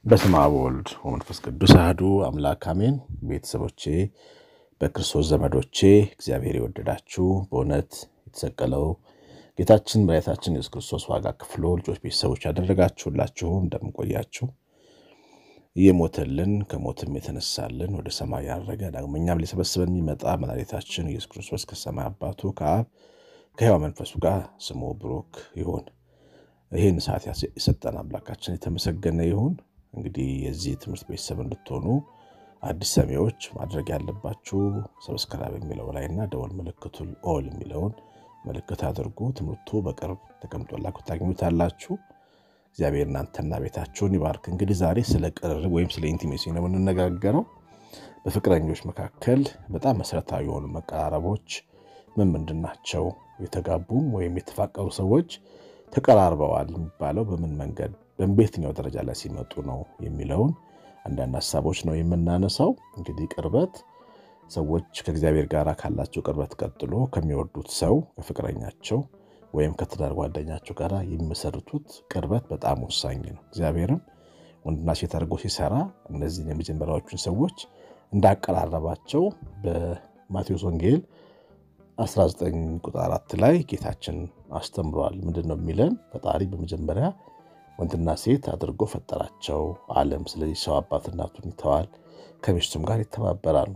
በስመ አብ ወወልድ ወመንፈስ ቅዱስ አሐዱ አምላክ አሜን። ቤተሰቦቼ በክርስቶስ ዘመዶቼ እግዚአብሔር የወደዳችሁ በእውነት የተሰቀለው ጌታችን መድኃኒታችን ኢየሱስ ክርስቶስ ዋጋ ከፍሎ ልጆች ቤተሰቦች ያደረጋችሁላችሁ እንደምንቆያችሁ እየሞተልን ከሞትም የተነሳልን ወደ ሰማይ ያረገ ዳግመኛም ሊሰበስበን የሚመጣ መድኃኒታችን ኢየሱስ ክርስቶስ ከሰማይ አባቱ ከአብ ከሕያው መንፈሱ ጋር ስሙ ብሩክ ይሁን። ይህን ሰዓት የሰጠን አምላካችን የተመሰገነ ይሁን። እንግዲህ የዚህ ትምህርት ቤተሰብ እንድትሆኑ አዲስ ሰሚዎች ማድረግ ያለባችሁ ሰብስክራይብ የሚለው ላይ እና ደወል ምልክቱን ኦል የሚለውን ምልክት አድርጉ። ትምህርቱ በቅርብ ተቀምጦላችሁ ታገኙታላችሁ። እግዚአብሔር እናንተና ቤታችሁን ይባርክ። እንግዲህ ዛሬ ስለ ቅርርብ ወይም ስለ ኢንቲሜሲ ነው የምንነጋገረው። በፍቅረኞች መካከል በጣም መሰረታዊ የሆኑ መቀራረቦች ምን ምንድን ናቸው? የተጋቡም ወይም የተፋቀሩ ሰዎች ተቀራርበዋል የሚባለው በምን መንገድ በየትኛው ደረጃ ላይ ሲመጡ ነው የሚለውን አንዳንድ ሀሳቦች ነው የምናነሳው። እንግዲህ ቅርበት ሰዎች ከእግዚአብሔር ጋር ካላቸው ቅርበት ቀጥሎ ከሚወዱት ሰው ከፍቅረኛቸው ወይም ከትዳር ጓደኛቸው ጋር የሚመሰርቱት ቅርበት በጣም ወሳኝ ነው። እግዚአብሔርም ወንድና ሴት አድርጎ ሲሰራ እነዚህን የመጀመሪያዎቹን ሰዎች እንዳቀራረባቸው በማቴዎስ ወንጌል 19 ቁጥር 4 ላይ ጌታችን አስተምሯል። ምንድን ነው የሚለን? ፈጣሪ በመጀመሪያ ወንድና ሴት አድርጎ ፈጠራቸው አለም። ስለዚህ ሰው አባት እናቱን ይተዋል፣ ከሚስቱም ጋር ይተባበራሉ፣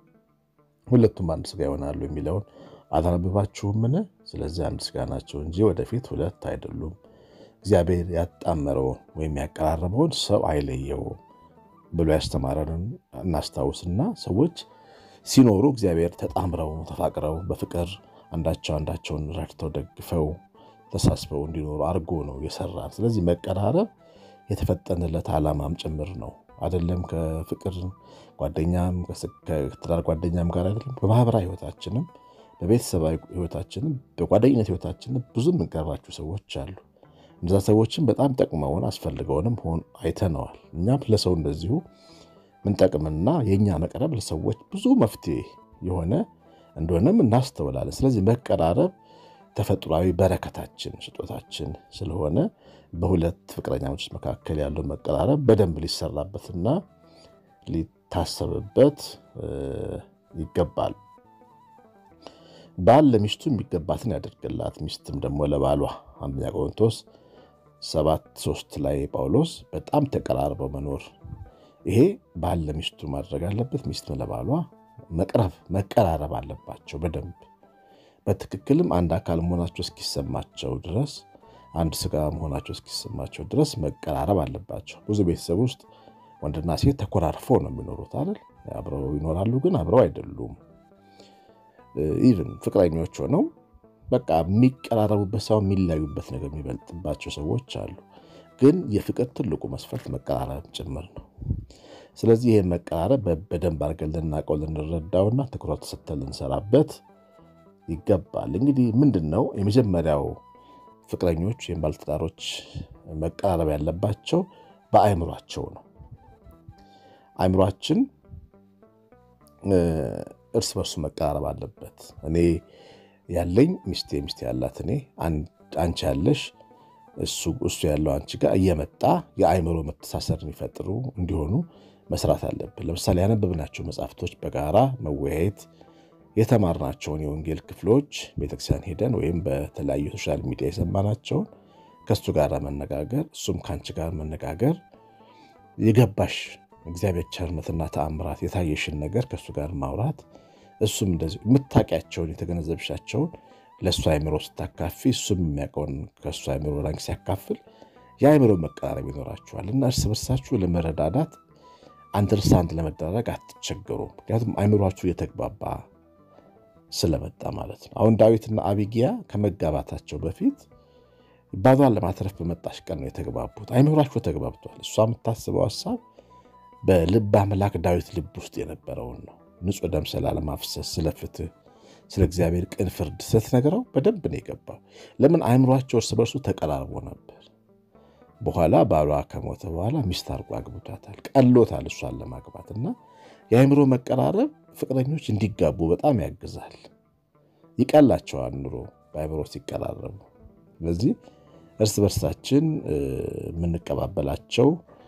ሁለቱም አንድ ስጋ ይሆናሉ የሚለውን አላነበባችሁምን? ስለዚህ አንድ ስጋ ናቸው እንጂ ወደፊት ሁለት አይደሉም። እግዚአብሔር ያጣመረውን ወይም ያቀራረበውን ሰው አይለየውም ብሎ ያስተማረንን እናስታውስና ሰዎች ሲኖሩ እግዚአብሔር ተጣምረው ተፋቅረው በፍቅር አንዳቸው አንዳቸውን ረድተው ደግፈው ተሳስበው እንዲኖሩ አድርጎ ነው የሰራን። ስለዚህ መቀራረብ የተፈጠነለት ዓላማም ጭምር ነው። አይደለም ከፍቅር ጓደኛም ከትዳር ጓደኛም ጋር አይደለም በማህበራዊ ሕይወታችንም በቤተሰባዊ ሕይወታችንም በጓደኝነት ሕይወታችንም ብዙ የምንቀርባቸው ሰዎች አሉ። እነዛ ሰዎችም በጣም ጠቅመውን አስፈልገውንም ሆን አይተነዋል። እኛም ለሰው እንደዚሁ ምንጠቅምና የእኛ መቅረብ ለሰዎች ብዙ መፍትሄ የሆነ እንደሆነም እናስተውላለን። ስለዚህ መቀራረብ ተፈጥሯዊ በረከታችን ስጦታችን ስለሆነ በሁለት ፍቅረኛሞች መካከል ያለው መቀራረብ በደንብ ሊሰራበትና ሊታሰብበት ይገባል። ባል ለሚስቱ የሚገባትን ያደርግላት፣ ሚስትም ደግሞ ለባሏ። አንደኛ ቆሮንቶስ ሰባት ሶስት ላይ ጳውሎስ በጣም ተቀራርበው መኖር ይሄ ባል ለሚስቱ ማድረግ አለበት፣ ሚስትም ለባሏ መቅረብ መቀራረብ አለባቸው በደንብ በትክክልም አንድ አካል መሆናቸው እስኪሰማቸው ድረስ አንድ ስጋ መሆናቸው እስኪሰማቸው ድረስ መቀራረብ አለባቸው። ብዙ ቤተሰብ ውስጥ ወንድና ሴት ተኮራርፈው ነው የሚኖሩት አይደል? አብረው ይኖራሉ፣ ግን አብረው አይደሉም። ኢቭን ፍቅረኞች ሆነው በቃ የሚቀራረቡበት ሰው የሚለያዩበት ነገር የሚበልጥባቸው ሰዎች አሉ። ግን የፍቅር ትልቁ መስፈርት መቀራረብ ጭምር ነው። ስለዚህ ይህን መቀራረብ በደንብ አድርገን ልናውቀው ልንረዳውና ትኩረት ሰጥተን ልንሰራበት ይገባል። እንግዲህ ምንድን ነው የመጀመሪያው ፍቅረኞች ወይም ባለትዳሮች መቀራረብ ያለባቸው በአእምሯቸው ነው። አእምሯችን እርስ በርሱ መቀራረብ አለበት። እኔ ያለኝ ሚስቴ ሚስቴ ያላት እኔ አንቺ ያለሽ እሱ ያለው አንቺ ጋር እየመጣ የአእምሮ መተሳሰር የሚፈጥሩ እንዲሆኑ መስራት አለብን። ለምሳሌ ያነበብናቸው መጽሐፍቶች በጋራ መወያየት የተማርናቸውን የወንጌል ክፍሎች ቤተክርስቲያን ሄደን ወይም በተለያዩ ሶሻል ሚዲያ የሰማናቸውን ከእሱ ጋር መነጋገር፣ እሱም ከአንቺ ጋር መነጋገር፣ የገባሽ እግዚአብሔር ቸርነትና ተአምራት የታየሽን ነገር ከእሱ ጋር ማውራት፣ እሱም እንደዚህ የምታውቂያቸውን የተገነዘብሻቸውን ለእሱ አእምሮ ስታካፊ እሱም የሚያውቀውን ከእሱ አእምሮ ላንቺ ሲያካፍል የአእምሮ መቀራረብ ይኖራችኋል እና እርስ በርሳችሁ ለመረዳዳት አንደርስታንድ ለመደረግ አትቸገሩም። ምክንያቱም አእምሯችሁ እየተግባባ ስለመጣ ማለት ነው። አሁን ዳዊትና አቢጊያ ከመጋባታቸው በፊት ባሏን ለማትረፍ በመጣሽ ቀን ነው የተግባቡት። አይምሯቸው ተግባብቷል። እሷ የምታስበው ሀሳብ በልብ አምላክ ዳዊት ልብ ውስጥ የነበረውን ነው። ንጹሕ ደም ስላለማፍሰስ፣ ስለ ፍትህ፣ ስለ እግዚአብሔር ቅን ፍርድ ስትነግረው በደንብ ነው የገባው። ለምን አይምሯቸው እርስ በርሱ ተቀራርቦ ነበር። በኋላ ባሏ ከሞተ በኋላ ሚስት አድርጎ አግብቷታል። ቀሎታል እሷን ለማግባት እና የአእምሮ መቀራረብ ፍቅረኞች እንዲጋቡ በጣም ያግዛል። ይቀላቸዋል ኑሮ በአእምሮ ሲቀራረቡ። ስለዚህ እርስ በርሳችን የምንቀባበላቸው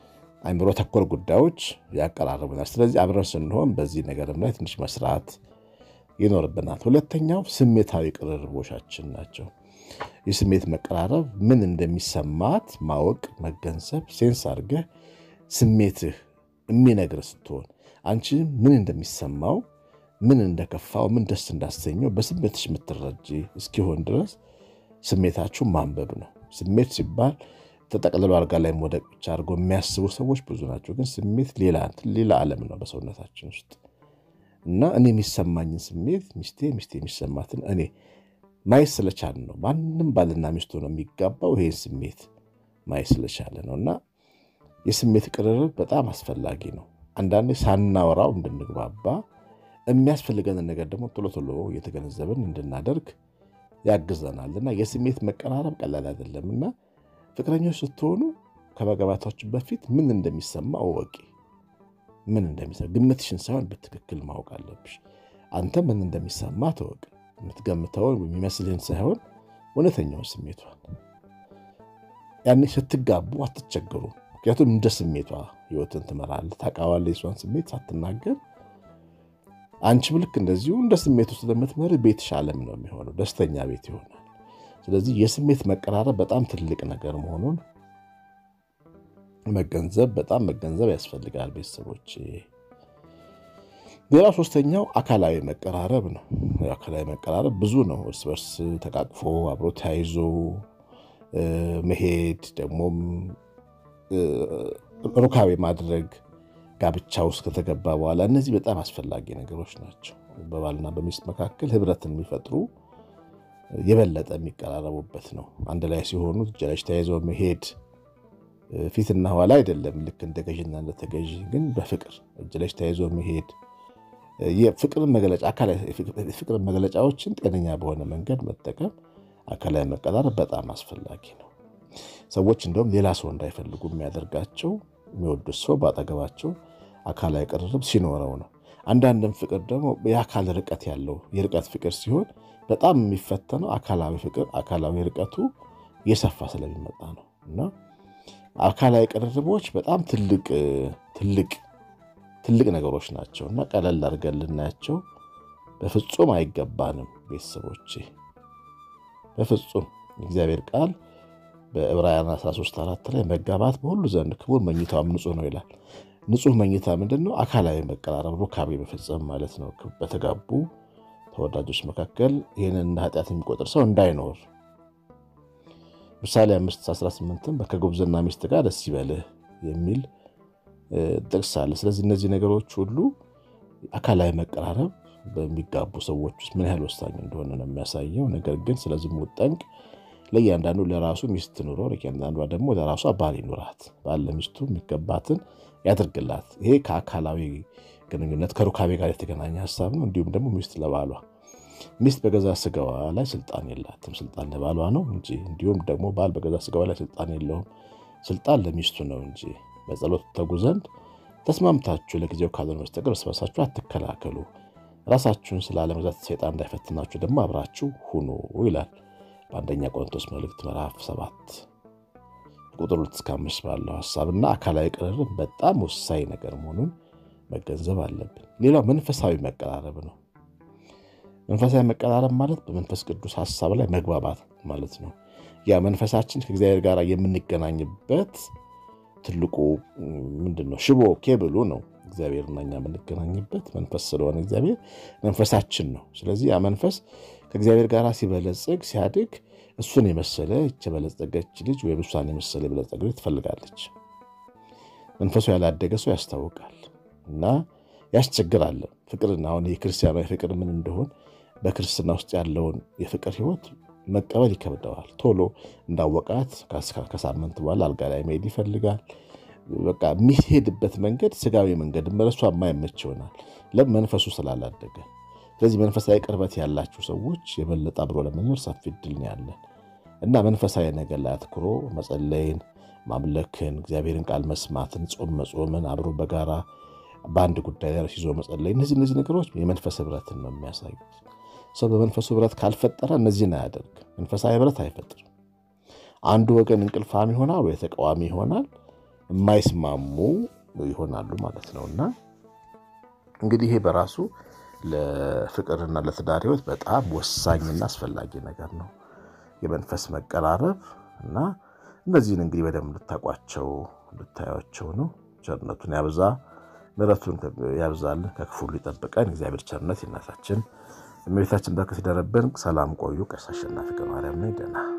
አይምሮ ተኮር ጉዳዮች ያቀራርቡናል። ስለዚህ አብረን ስንሆን በዚህ ነገርም ላይ ትንሽ መስራት ይኖርብናል። ሁለተኛው ስሜታዊ ቅርርቦቻችን ናቸው። የስሜት መቀራረብ ምን እንደሚሰማት ማወቅ፣ መገንዘብ፣ ሴንስ አድርገህ ስሜትህ የሚነግር ስትሆን አንቺ ምን እንደሚሰማው ምን እንደከፋው ምን ደስ እንዳሰኘው በስሜትሽ የምትረጂ እስኪሆን ድረስ ስሜታችሁ ማንበብ ነው። ስሜት ሲባል ተጠቅልሎ አልጋ ላይ መውደቅ ብቻ አድርገው የሚያስቡ ሰዎች ብዙ ናቸው። ግን ስሜት ሌላ ሌላ ዓለም ነው በሰውነታችን ውስጥ እና እኔ የሚሰማኝን ስሜት ሚስቴ ሚስቴ የሚሰማትን እኔ ማየት ስለቻለ ነው። ማንም ባልና ሚስቱ ነው የሚጋባው ይሄን ስሜት ማየት ስለቻለ ነው። እና የስሜት ቅርርብ በጣም አስፈላጊ ነው። አንዳንዴ ሳናወራው እንድንግባባ የሚያስፈልገንን ነገር ደግሞ ቶሎ ቶሎ እየተገነዘብን እንድናደርግ ያግዘናል። እና የስሜት መቀራረብ ቀላል አይደለም እና ፍቅረኞች ስትሆኑ ከመግባታችሁ በፊት ምን እንደሚሰማ እወቂ። ምን እንደሚሰማ ግምትሽን ሳይሆን በትክክል ማወቅ አለብሽ። አንተ ምን እንደሚሰማ ተወቅ። የምትገምተውን የሚመስልህን ሳይሆን እውነተኛውን ስሜቷን። ያኔ ስትጋቡ አትቸገሩ። ምክንያቱም እንደ ስሜቷ ህይወትን ትመራለህ። ታውቃዋለህ የሷን ስሜት ሳትናገር አንቺም ልክ እንደዚሁ እንደ ስሜቱ ስለምትመር ቤትሽ ዓለም ነው የሚሆነው፣ ደስተኛ ቤት ይሆናል። ስለዚህ የስሜት መቀራረብ በጣም ትልቅ ነገር መሆኑን መገንዘብ በጣም መገንዘብ ያስፈልጋል ቤተሰቦች። ሌላ ሶስተኛው አካላዊ መቀራረብ ነው። አካላዊ መቀራረብ ብዙ ነው። እርስ በርስ ተቃቅፎ አብሮ ተያይዞ መሄድ ደግሞም ሩካቤ ማድረግ ጋብቻ ውስጥ ከተገባ በኋላ እነዚህ በጣም አስፈላጊ ነገሮች ናቸው። በባልና በሚስት መካከል ህብረትን የሚፈጥሩ የበለጠ የሚቀራረቡበት ነው። አንድ ላይ ሲሆኑ እጅ ለእጅ ተያይዘው መሄድ ፊትና ኋላ አይደለም፣ ልክ እንደ ገዥና እንደ ተገዥ ግን በፍቅር እጅ ለእጅ ተያይዞ መሄድ የፍቅር መግለጫዎችን ጤነኛ በሆነ መንገድ መጠቀም አካላዊ መቀራረብ በጣም አስፈላጊ ነው። ሰዎች እንደውም ሌላ ሰው እንዳይፈልጉ የሚያደርጋቸው የሚወዱት ሰው በአጠገባቸው አካላዊ ቅርርብ ሲኖረው ነው። አንዳንድም ፍቅር ደግሞ የአካል ርቀት ያለው የርቀት ፍቅር ሲሆን በጣም የሚፈተነው አካላዊ ፍቅር አካላዊ ርቀቱ እየሰፋ ስለሚመጣ ነው እና አካላዊ ቅርርቦች በጣም ትልቅ ትልቅ ትልቅ ነገሮች ናቸው እና ቀለል አድርገን ልናያቸው በፍጹም አይገባንም። ቤተሰቦቼ በፍጹም የእግዚአብሔር ቃል በዕብራውያን 13 አራት ላይ መጋባት በሁሉ ዘንድ ክቡር መኝታውም ንጹሕ ነው ይላል። ንጹሕ መኝታ ምንድን ነው? አካላዊ መቀራረብ ሩካቤ መፈጸም ማለት ነው። በተጋቡ ተወዳጆች መካከል ይህንን እንደ ኃጢአት የሚቆጥር ሰው እንዳይኖር ምሳሌ 518ም ከጉብዝና ሚስት ጋር ደስ ይበልህ የሚል ጥቅስ አለ። ስለዚህ እነዚህ ነገሮች ሁሉ አካላዊ መቀራረብ በሚጋቡ ሰዎች ውስጥ ምን ያህል ወሳኝ እንደሆነ ነው የሚያሳየው። ነገር ግን ስለ ዝሙት ጠንቅ ለእያንዳንዱ ለራሱ ሚስት ኑሮ ለእያንዳንዷ ደግሞ ለራሷ ባል ይኑራት። ባል ለሚስቱ የሚገባትን ያደርግላት። ይሄ ከአካላዊ ግንኙነት ከሩካቤ ጋር የተገናኘ ሀሳብ ነው። እንዲሁም ደግሞ ሚስት ለባሏ ሚስት በገዛ ስጋዋ ላይ ስልጣን የላትም። ስልጣን ለባሏ ነው እንጂ እንዲሁም ደግሞ ባል በገዛ ስጋዋ ላይ ስልጣን የለውም። ስልጣን ለሚስቱ ነው እንጂ በጸሎት ተጉ ዘንድ ተስማምታችሁ ለጊዜው ካልሆነ በስተቀር እርስ በርሳችሁ አትከላከሉ። ራሳችሁን ስላለመግዛት ሰይጣን እንዳይፈትናችሁ ደግሞ አብራችሁ ሁኑ ይላል በአንደኛ ቆሮንቶስ መልእክት ምዕራፍ ሰባት ቁጥር ሁለት እስከ አምስት ባለው ሀሳብና አካላዊ ቅርርብ በጣም ወሳኝ ነገር መሆኑን መገንዘብ አለብን። ሌላው መንፈሳዊ መቀራረብ ነው። መንፈሳዊ መቀራረብ ማለት በመንፈስ ቅዱስ ሀሳብ ላይ መግባባት ማለት ነው። ያ መንፈሳችን ከእግዚአብሔር ጋር የምንገናኝበት ትልቁ ምንድን ነው? ሽቦ ኬብሉ ነው። እግዚአብሔርና እኛ የምንገናኝበት መንፈስ ስለሆነ እግዚአብሔር መንፈሳችን ነው። ስለዚህ ያ መንፈስ ከእግዚአብሔር ጋር ሲበለጽግ ሲያድግ እሱን የመሰለ የበለጸገች ልጅ ወይም እሷን የመሰለ የበለጸገ ልጅ ትፈልጋለች። መንፈሱ ያላደገ ሰው ያስታውቃል እና ያስቸግራል። ፍቅርን አሁን የክርስቲያናዊ ፍቅር ምን እንደሆን በክርስትና ውስጥ ያለውን የፍቅር ሕይወት መቀበል ይከብደዋል። ቶሎ እንዳወቃት ከሳምንት በኋላ አልጋ ላይ መሄድ ይፈልጋል። በቃ የሚሄድበት መንገድ ስጋዊ መንገድ መለሷ የማይመች ይሆናል። ለምን መንፈሱ ስላላደገ። ስለዚህ መንፈሳዊ ቅርበት ያላቸው ሰዎች የበለጠ አብሮ ለመኖር ሰፊ እድል ነው ያለን እና መንፈሳዊ ነገር ላይ አትኩሮ መጸለይን፣ ማምለክን፣ እግዚአብሔርን ቃል መስማትን፣ ጾም መጾምን፣ አብሮ በጋራ በአንድ ጉዳይ ላይ ይዞ መጸለይ፣ እነዚህ እነዚህ ነገሮች የመንፈስ ህብረትን ነው የሚያሳዩት። ሰው በመንፈሱ ህብረት ካልፈጠረ እነዚህን አያደርግ። መንፈሳዊ ህብረት አይፈጥርም። አንዱ ወገን እንቅልፋም ይሆናል ወይ ተቃዋሚ ይሆናል። የማይስማሙ ይሆናሉ ማለት ነው እና እንግዲህ ይሄ በራሱ ለፍቅርና ለትዳር ሕይወት በጣም ወሳኝና አስፈላጊ ነገር ነው። የመንፈስ መቀራረብ እና እነዚህን እንግዲህ በደንብ ልታቋቸው ልታያቸው ነው። ቸርነቱን ያብዛ፣ ምሕረቱን ያብዛልን፣ ከክፉ ሊጠብቀን እግዚአብሔር ቸርነት የእናታችን እመቤታችን በረከት ይደረብን። ሰላም ቆዩ። ቀሲስ አሸናፊ ገብረማርያም ነኝ። ደህና